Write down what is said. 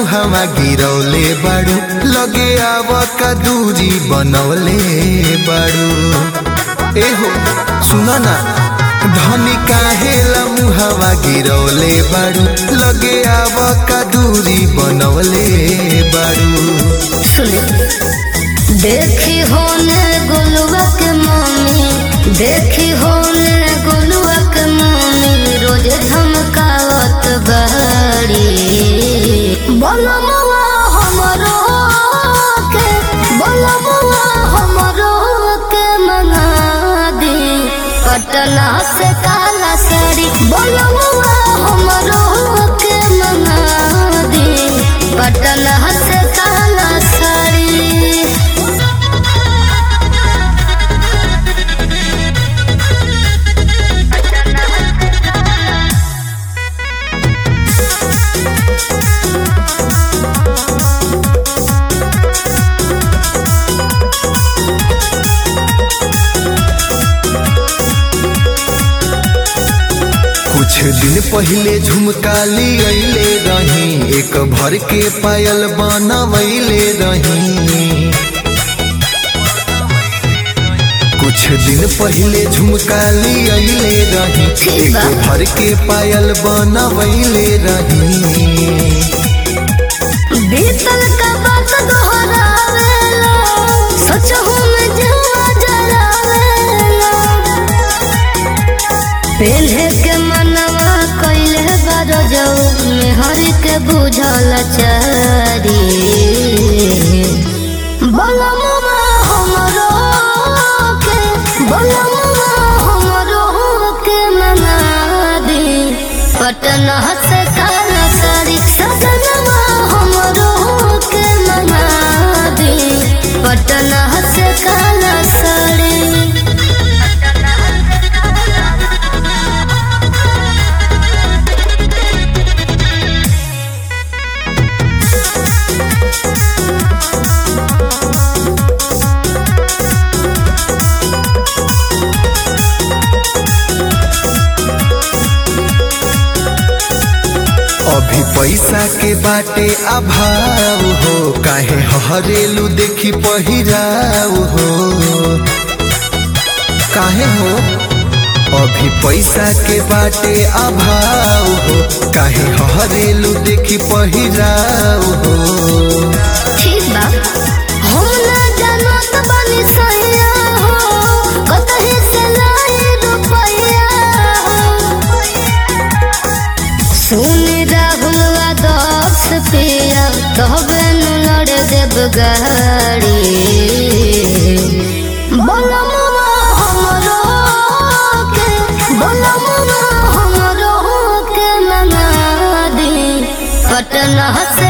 मुहावा गिरौले बाड़ू लगे आव का दूरी बनौले बाड़ू एहो सुना ना धनी काहेला मुहावा गिरौले बाड़ू लगे आव का दूरी बनौले बाड़ू सुने देखी होने गोलुआ के मम्मी देखी होने गोलुआ के मम्मी रोज धमकावत बड़ी बोलो मुआ हमरो के बोलो मुआ हमरो के मना दी पटना से काला साड़ी बोलो मुआ हमरो के मना दी पटना से काला साड़ी कुछ दिन पहले झुमकाली अइले रही एक भर के पायल बनवैले रही कुछ दिन पहले झुमकाली अइले रही ठीक एक बा। भर के पायल बनवैले रही बीतल का बात दोहरावेला सोचहु में जुआ जलावेला पेन्हे के मनवा कइले बार जाऊ मेहरी के बुझल चारी बलमुआ हमरो के बलमुआ हमरो के मना दी पटना से काला साड़ी सजनवा हमरो के मना दी पटना से काला साड़ी अभी पैसा के बाटे अभाव हो काहे हरेलू देखी पहिराव हो काहे हो अभी पैसा के बाटे अभाव हो काहे हरेलू देखी पहिराव हो ठीक बा हम ना जानत बानी सैया हो कतही से लाई रुपैया हो सुन राहुल आदर्श पिया तबे नु लड़ देब गाड़ी बोलमुआ हमरो के बोलमुआ हमरो के मना दी पटना से